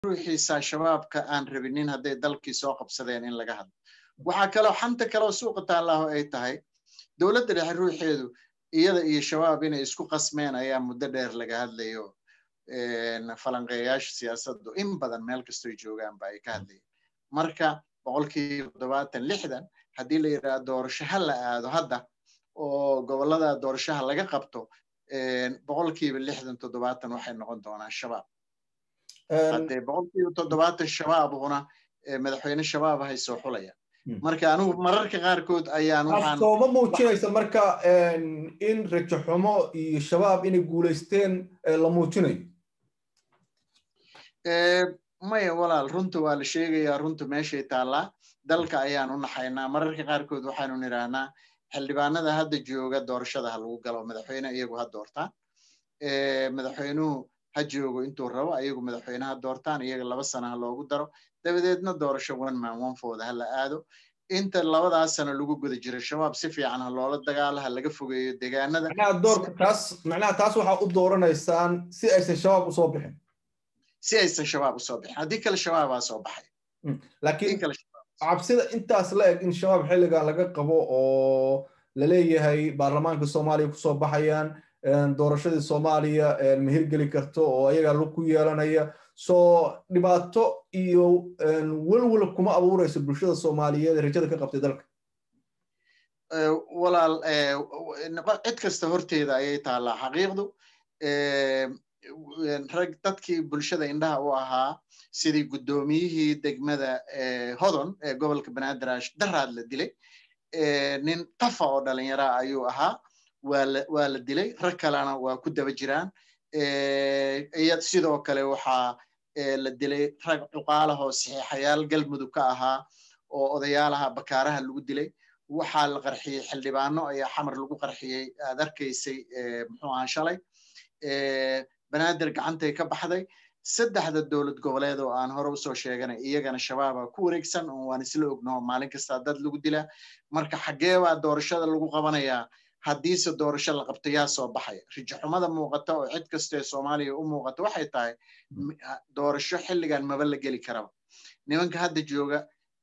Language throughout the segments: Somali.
ruuxiisa shabaabka aan rabinin hadday dalkii soo qabsadeen in laga hadlo waxaa kaloo xanta kaloo suuqa taallaho ay tahay dowladda dhexe ruuxeedu iyada iyo shabaab inay isku qasmeen ayaa muddo dheer laga hadlayo falanqeeyaasha siyaasaddu in badan meel kastoy joogaanba ay ka hadlayeen marka boqolkiiba toddobaatan lixdan haddii la yidhaha doorasho ha la aado hadda oo gobollada doorashaha laga qabto boqolkiiba lixdan toddobaatan waxay noqon doonaan shabaab haddee boqolkiiba toddobaatan shabaabuna madaxweyne shabaab hay soo xulayaan marka anigu mararka qaarkood ayaan sooma muujinaysa marka in rajo xumo iyo shabaab inay guulaysteen la muujinayo maya walaal runta waa la sheegayaa runta meeshay taallaa dalka ayaan u naxaynaa mararka qaarkood waxaanu nidhaahnaa xildhibaanada hadda jooga doorashada ha lagu galo madaxweyne iyagu ha doortaan madaxweynuhu ha joogo intuu rabo ayagu madaxweyne ha doortaan iyaga laba sana ha loogu daro dabadeedna doorasho one man one fooda ha la aado inta labadaas sano lagu guda jiro shabaab si fiican ha loola dagaalo ha laga fogeeyo deegaanada taas macnaha taas waxaa u dooranaysaan si aysan shabaab usoo bixin si aysan shabaab usoo bixin haddii kale shabaabaa soo baxay laakiin cabsida intaas la eg in shabaab xilligan laga qabo oo la leeyahay baarlamaanka soomaaliya kusoo baxayaan doorashadii soomaaliya ma hirgeli karto oo ayagaa lug ku yeelanaya soo dhibaato iyo welwel kuma abuurayso bulshada soomaaliyeed ee rajada ka qabtay dalka walaal cid kasta horteeda ayay taallaa xaqiiqdu rag dadkii bulshada indhaha u ahaa sidii guddoomiyihii degmada hodon ee gobolka banaadiraash daraad la dilay nin tafa oo dhalinyaraa ayuu ahaa waa la dilay rag kalena waa ku daba jiraan sidoo kale waxaa la dilay rag cuqaalahoo saxiixayaal galmudug ka ahaa oo odayaalaha bakaaraha lagu dilay waxaa la qarxiyey xildhibaano ayaa xamar lagu qarxiyey aad arkaysay muxuu ahaa shalay banaadir gacantay ka baxday saddexda dowlad goboleed oo aan hore usoo sheeganay iyagana shabaaba ku wareegsan oo waan isla ognaho maalin kastaa dad lagu dilaa marka xaggee baa doorashada lagu qabanayaa haddiise doorasho la qabto yaa soo baxaya rijaxumada muuqata oo cid kastee soomaaliya u muuqata waxay tahay doorasho xilligan maba la geli karaba nimanka hadda jooga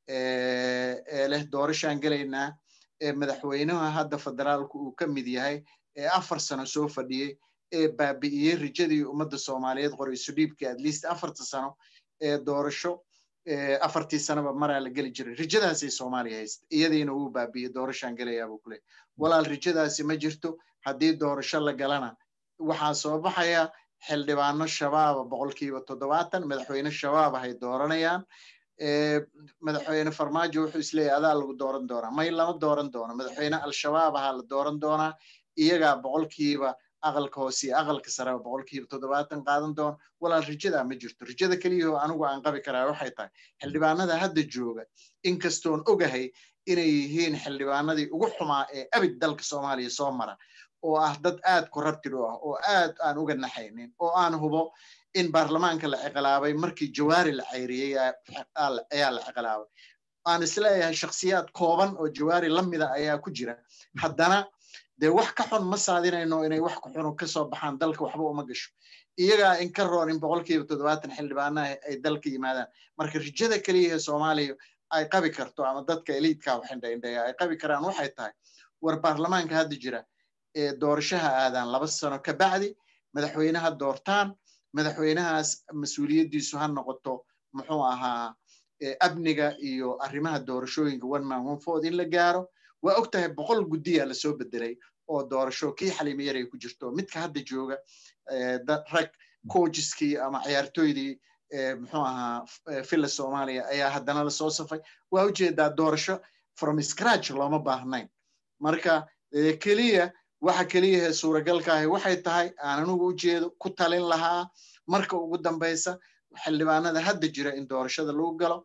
ee leh doorashaan gelaynaa ee madaxweynaha hadda federaalku uu ka mid yahay ee afar sano soo fadhiyey ee baabi'iyey rijadii ummadda soomaaliyeed qorayso dhiibkii at least afarta sano ee doorasho afartii sanoba maraa la geli jiray rijadaasay soomaaliya haysta iyadiina wuu baabi'iyey doorashaan gelayaabuu ku leey walaal rijadaasi ma jirto haddii doorasho la galana waxaa soo baxaya xildhibaano shabaaba boqolkiiba toddobaatan madaxweyne shabaaba hay dooranayaan madaxweyne farmaajo wuxuu isleeyahy adaa lagu dooran doonaa may lama dooran doono madaxweyne al-shabaab ahaa la dooran doonaa iyagaa boqolkiiba aqalka hoose iyo aqalka sareba boqolkiiba toddobaatan qaadan doono walaal rijadaa ma jirto rijada keliyahoo anigu aan qabi karaa waxay tahay xildhibaanada hadda jooga inkastoon ogahay inay yihiin xildhibaanadii ugu xumaa ee abid dalka soomaaliya soo mara oo ah dad aad corrupted u ah oo aad aan uga naxaynin oo aan hubo in baarlamaanka la ciqalaabay markii jawaari la cayriyey ayaa la ciqalaabay aan isleeyahay shakhsiyaad kooban oo jawaari la mida ayaa ku jira haddana dee wax ka xun ma saadinayno inay wax ka xunu kasoo baxaan dalka waxba uma gasho iyagaa in ka roon in boqolkiiba toddobaatan xildhibaanaha ay dalka yimaadaan marka rijada keliyahe soomaaliya ay qabi karto ama dadka eliidka waxindhaindheeya ay qabi karaan waxay tahay war baarlamaanka hadda jira ee doorashaha aadaan laba sano ka bacdi madaxweynaha doortaan madaxweynahaas mas-uuliyaddiisu ha noqoto muxuu ahaa amniga iyo arrimaha doorashooyinka one man one food in la gaaro waa og tahay boqol guddiya lasoo bedelay oo doorasho kii xaliimo yaray ku jirto midka hadda jooga rag coajiskii ama ciyaartoydii muxuu ahaa villa soomaaliya ayaa haddana lasoo safay waa ujeedaa doorasho from scratch looma baahnayn marka keliya waxa keliyahe suuragalkaahi waxay tahay aan anigu ujeedo ku talin lahaa marka ugu dambaysa xildhibaanada hadda jira in doorashada lagu galo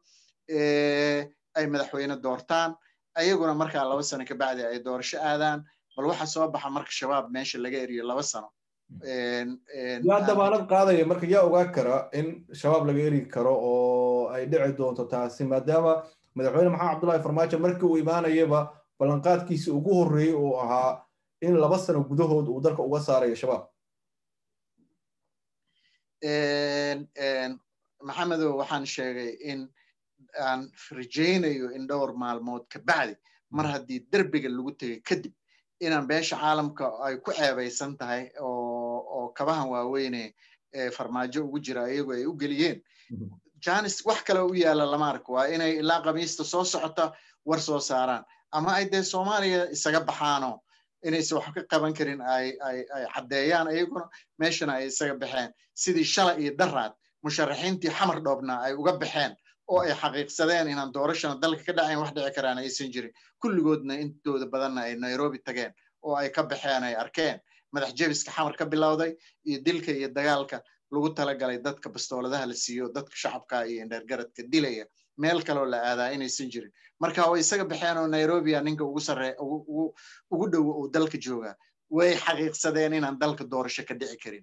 ay madaxweyne doortaan ayaguna markaa laba sano ka bacdi ay doorasho aadaan bal waxa soo baxa marka shabaab meesha laga eriyo laba sano yaa dabaanad qaadaya marka yaa ogaa kara in shabaab laga eri karo oo ay dhici doonto taasi maadaama madaxweyne maxamed cabdullahi farmaajo markii uu imaanayaba ballanqaadkiisi ugu horreeyey uu ahaa in laba sano gudahood uu dalka uga saarayo shabaab maxamedow waxaan sheegay in aan rajaynayo in dhowr maalmood ka bacdi mar haddii derbiga lagu tegay kadib inaan beesha caalamka ay ku ceebaysan tahay oo kabahan waaweyne farmaajo ugu jira iyagu ay u geliyeen janis wax kale u yaala lama arko waa inay ilaa khamiista soo socota war soo saaraan ama ay dee soomaaliya isaga baxaano inaysan wax ka qaban karin ay ay ay caddeeyaan iyaguna meeshana ay isaga baxeen sidii shalay iyo daraad musharaxiintii xamar dhoobna ay uga baxeen oo ay xaqiiqsadeen inaan doorashana dalka ka dhacayn wax dhici karaan aysan jirin kulligoodna intooda badanna ay nairobi tageen oo ay ka baxeen ay arkeen madax jebiska xamar ka bilowday iyo dilka iyo dagaalka lagu talagalay dadka bastooladaha la siiyo dadka shacabka iyo indheergaradka dilaya meel kaloo la aadaa inaysan jirin marka way isaga baxeen oo nairobia ninka ugu sarre ugu dhowo uu dalka joogaa way xaqiiqsadeen inaan dalka doorasho ka dhici karin